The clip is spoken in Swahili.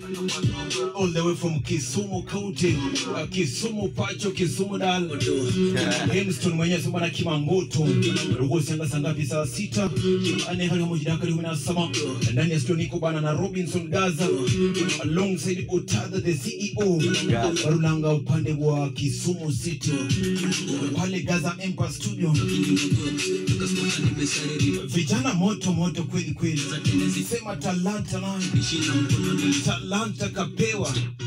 all the way from Kisumu County, uh, Kisumu Pacho, Kisumu Dal. Hemston mwenyewe sema na Kimangoto. Rugo sanga sanga ngapi saa sita. Ane hali moja dakika kumi na saba. Ndani ya studio niko bana na Robinson Gaza alongside Otada the CEO. Barulanga upande wa Kisumu City. Pale Gaza Empire Studio. Vijana moto moto kweli kweli. Sema talanta nayo. Talanta kapewa